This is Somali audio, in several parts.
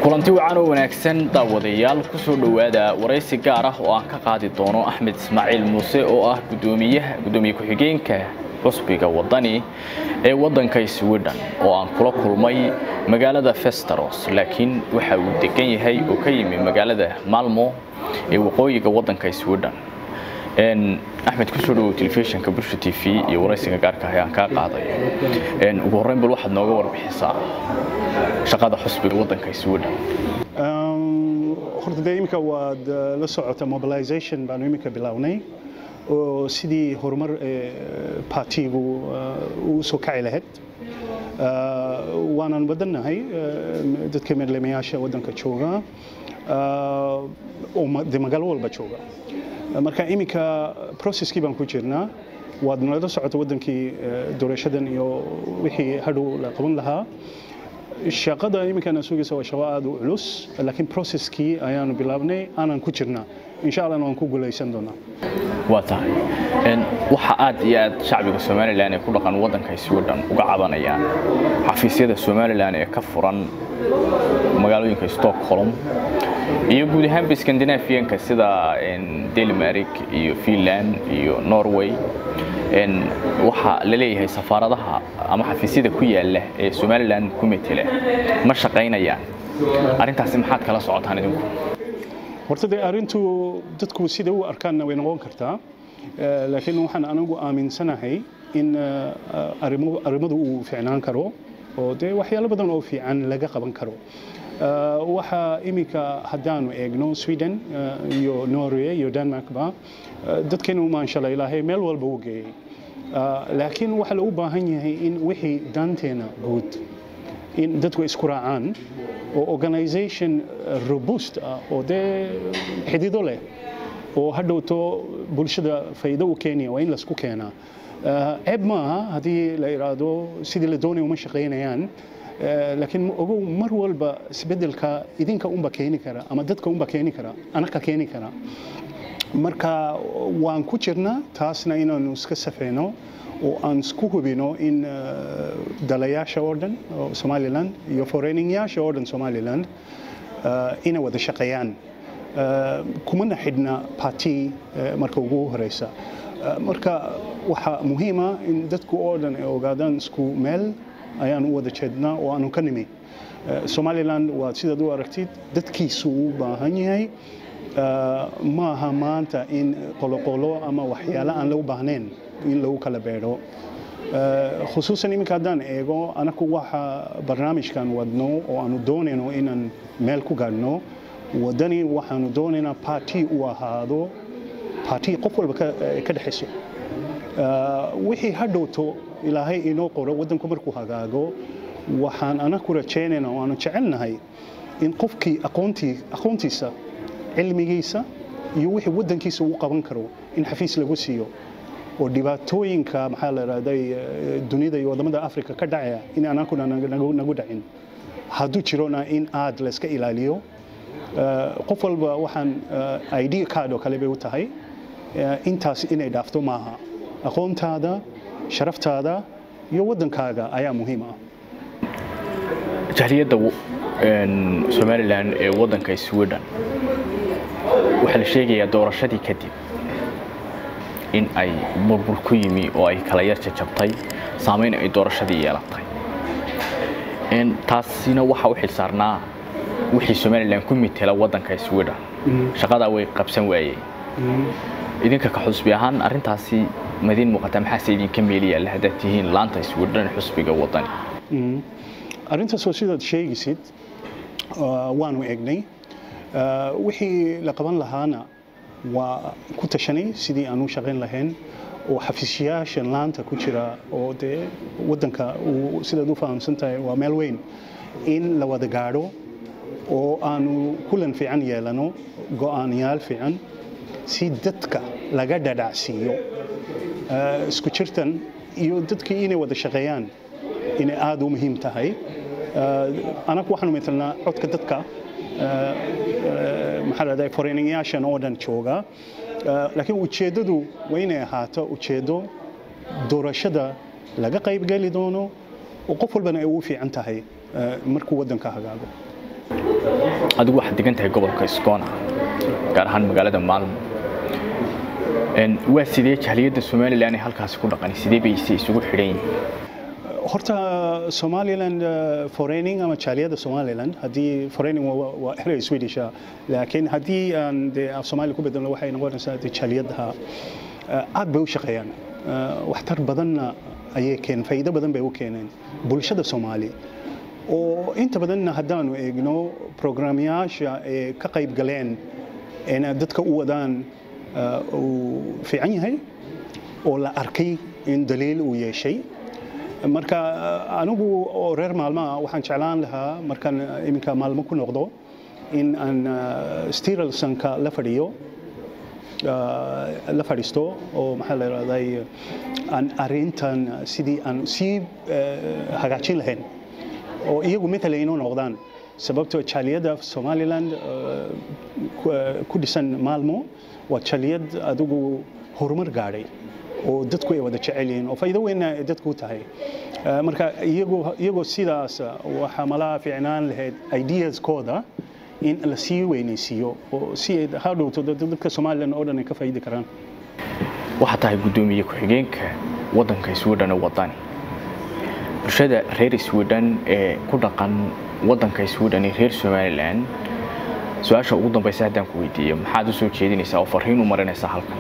kulanti wacan oo wanaagsan daawadayaal ku soo dhowaada waraysi gaar ah oo aan ka qaadi doono axmed ismaaciil muuse oo ah gudoomiyaha gudoomiye ku-xigeenka cusbiga wadani ee waddanka sweden oo aan kula kulmay magaalada festeros laakiin waxa uu degan yahay oo ka yimi magaalada malmo ee waqooyiga waddanka sweden axmed kusoo dhawow telefishinka bulsha t v iyo waraysiga gaarka ah ee aan kaa qaadayo ugu horreyn bal waxaad nooga warbixisaa shaqada xusbiga waddanka sweden horta dee iminka waad la socota mobilization baanu iminka bilownay oo sidii horumar partigu uu soo kaci lahayd waanan badannahay dadka meerlemayaasha waddanka jooga oo de magaalo walba jooga marka iminka processkii baan ku jirnaa waad nala socota waddankii doorashadan iyo wixii hadhow la qaban lahaa shaqada iminkana sugaysa waa shaqo aada u culus laakiin processkii ayaanu bilaabnay aanan ku jirnaa insha allahna waan ku guulaysan doonaa waa tahay waxa aad iyo aad shacbiga somalilan ee ku dhaqan waddanka sweden uga cabanayaan xafiisyada somalilan ee ka furan magaalooyinka stockholm iyo guud ahaanba skandinafiyanka sida denmark iyo finland iyo norway waxaa la leeyahay safaaradaha ama xafiisyada ku yaala ee somalilan ku metela ma shaqaynayaan arrintaasi maxaad kala socotaan idinku horta dee arrintu dadku sida u arkaanna way noqon kartaa laakiin waxaan anigu aaminsanahay in arrimadu uu fiicnaan karo oo dee waxyaalo badan oo fiican laga qaban karo waxaa iminka haddaanu eegno sweden iyo norway iyo denmarkba dadkeenu maanshala ilaahay meel walba u geeyey laakiin waxaa lagu baahan yahay in wixii danteena guud in dadku isku raacaan oo organization robust ah oo dee xidido leh oo hadhowto bulshada faa'iido u keenaya waa in laisku keenaa ceeb maaha haddii la iraahdo sidii la doonaya uma shaqaynayaan laakiin ogow mar walba isbedelka idinka unba keeni kara ama dadka unba keeni kara anaka keeni kara marka waan ku jirnaa taasna inaanu iska safeyno oo aan isku hubino in dalayaasha oo dhan oo somaliland iyo foreigninyaasha oo dhan somaliland inay wada shaqeeyaan kumana xidhna party marka ugu horeysa marka waxaa muhiima in dadku oo dhan ay ogaadaan isku meel ayaan u wada jeednaa oo aanu ka nimi somaliland waa sidaad u aragtid dadkiisu u baahan yahay maaha maanta in qoloqolo ama waxyaalo aan lagu baahnayn in lagu kala beedho khusuusan iminka haddaan eego anaku waxa barnaamijkan wadno oo aanu doonayno inaan meel ku gaadhno waddani waxaanu doonaynaa party u ahaado party qof walba ka dhexayso wixii hadhowto ilaahay inoo qoro waddanku markuu hagaago waxaan anaku rajaynaynaa oo aanu jecelnahay in qofkii aqoontii aqoontiisa cilmigiisa iyo wixii waddankiisa uu qaban karo in xafiis lagu siiyo oo dhibaatooyinka maxaa la ihahday dunida iyo waddamada africa ka dhacaya in anakuna nagu dhacin hadduu jirona in aad layska ilaaliyo qof walba waxaan id card oo kale bay u tahay intaas inay dhaafto maaha aqoontaada sharaftaada iyo waddankaaga ayaa muhiim ah jahliyadda somalilan ee waddanka sweden waxaa la sheegayaa doorashadii kadib in ay burbur ku yimi oo ay kala yar jajabtay saamayn ay doorashadii yeelatay taasina waxaa u xilsaarnaa wixii somalilan ku mitela waddanka sweden shaqadaa way qabsan waayeen idinka ka xusbi ahaan arrintaasi madiin muuqata maxaase idinka meel yaalla haddaad tihiin laanta sweden xusbiga waddani arrintaasoo sidaad sheegaysid waanu egnay wixii la qaban lahaana waa ku tashanay sidii aan u shaqayn lahayn oo xafiisyaashan laanta ku jira oo dee waddanka sidaad u fahamsan tahay waa meel weyn in la wada gaadho oo aanu kulan fiican yeelano go'aanyaal fiican si dadka laga dhadhacsiiyo isku jirtan iyo dadkii inay wada shaqeeyaan inay aada u muhiim tahay anagu waxaanu metelnaa codka dadka maxaa lahday foreigninyaashan oo dhan jooga laakiin ujeeddadu waa inay ahaato ujeeddo doorashada laga qaybgeli doono oo qof walbana ay ugu fiican tahay markuu waddanka hagaago adigu waxaad degan tahay gobolka Skåne gaar ahaan magaalada Malmö waa sidee jahliyadda Somaliland ee halkaasi ku dhaqan sidee bay isugu xidhan yihiin horta somaliland foreigning ama jaaliyadda somaliland haddii foreigning waa erey swedish laakiin haddii aan dee af soomaali ku bedelno waxay noqonaysaa dee jaaliyadaha aad bay u shaqeeyaan waxtar badanna ayay keen faa'iido badan bay u keeneen bulshada soomaali oo inta badanna haddaanu eegno programyaasha ee ka qayb galeen eena dadka u wadaan uu fiican yahay oo la arkay in daliil uu yeeshay marka anigu oo reer maalmaha waxaan jeclaan lahaa markaan iminka maalmo ku noqdo in aan stiralsonka la fadhiyo la fadhiisto oo maxaa la yidhahday aan arrintan sidii aan sii hagaajin lahayn oo iyagu matala inoo noqdaan sababtoo jaaliyadda somaliland ku dhisan maalmo waa jaaliyad adigu horumar gaadhay oo dadku ay wada jecel yihiin oo faa'iido weynna ay dadku u tahay marka iyagoo iyagoo sidaas waxaa malaha fiicnaan lahayd ideaskooda in la sii weynaysiiyo oo si ay hadhowto dadka somaliland oo dhan ay ka faa'iidi karaan waxaa tahay guddoomiye ku-xigeenka waddanka sweden wadani bulshada reer sweden ee ku dhaqan waddanka sweden ee reer somaliland su-aasha ugu dambaysa haddaan ku weydiiyo maxaad u soo jeedinaysaa oo farriin u marinaysaa halkan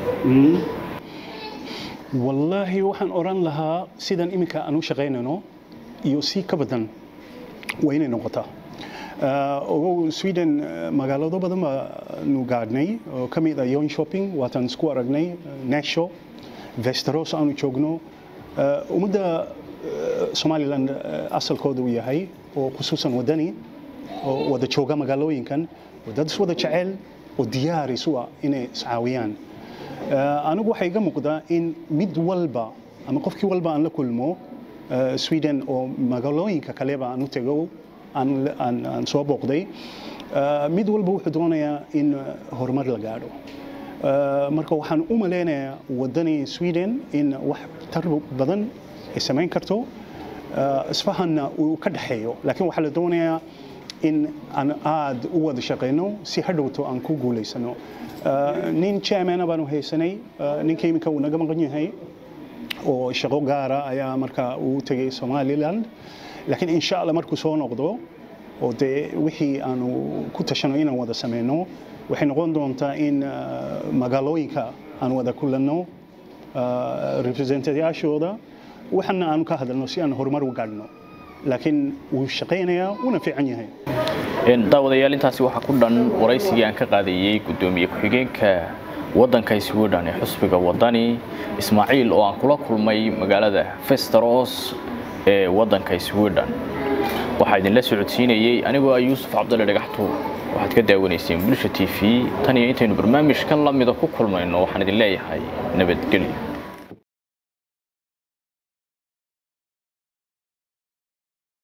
wallaahi waxaan oran lahaa sidan iminka aan u shaqaynayno iyo si ka badan waa inay noqotaa ogow sweden magaalado badan baanu gaadhnay oo ka mid ah yon shopping waataan isku aragnay nasho vesteros aanu joogno ummadda somaliland asalkooda uu yahay oo khusuusan wadani oo wada jooga magaalooyinkan dad is wada jecel oo diyaar isu ah inay iscaawiyaan anigu waxaa iga muuqdaa in mid walba ama qofkii walba aan la kulmo sweden oo magaalooyinka kaleba aan u tego aan soo booqday mid walba wuxuu doonayaa in horumar la gaadho marka waxaan u maleynayaa wadani sweden in wax tar badan ay samayn karto isfahanna uu ka dhexeeyo laakiin waxaa la doonayaa in aan aad u wada shaqayno si hadhowto aan ku guulaysano nin chairmana baanu haysanay ninka iminka uu naga maqan yahay oo shaqo gaara ayaa markaa uu tegay somaliland laakiin insha allah markuu soo noqdo oo dee wixii aanu ku tashano inaan wada sameyno waxay noqon doontaa in magaalooyinka aan wada kulanno representayaashooda waxana aanu ka hadalno si aan horumar u gaadhno laakiin wuu shaqaynayaa wuuna fiican yahay daawadayaal intaasi waxaa ku dhan waraysigii aan ka qaadayey guddoomiye ku-xigeenka waddanka sweden ee xusbiga wadani ismaaciil oo aan kula kulmay magaalada festeros ee waddanka sweden waxaa idinla socodsiinayey anigoo ah yuusuf cabdalle dhagaxtuur waxaad ka daawanayseen bulsha t v tan iyo intaynu barnaamijkan la mida ku kulmayno waxaan idin leeyahay nabadgelyo